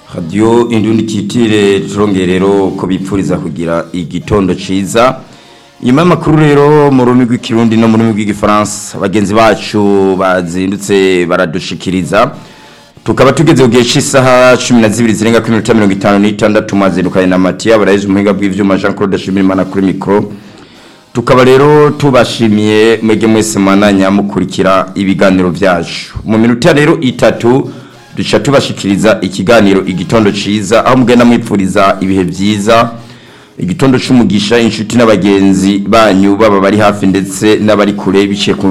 radiyo indundi kitire turongerero ko bipfuriza kugira igitondo ciza nyuma y'amakuru rero mu rurimi rw'ikirundi no mu rurimi rw'igifaransa bagenzi bacu bazindutse baradushikiriza tukaba tugeze ku gihe cy'isaha cumi na zibiri zirenga kuri minota mirongo itanu n'itandatu mwazindukanye na matiya barayize umuhinga bw'ivyuma jean claude shimirimana kuri mikoro tukaba rero tubashimiye mwege mwese mwananya mukurikira ibiganiro vyacu mu minota rero itatu duca tubashikiriza ikiganiro igitondo ciza aho mugenda mwipfuriza ibihe vyiza igitondo c'umugisha inshuti n'abagenzi banyu baba bari hafi ndetse n'abari kure biciye ku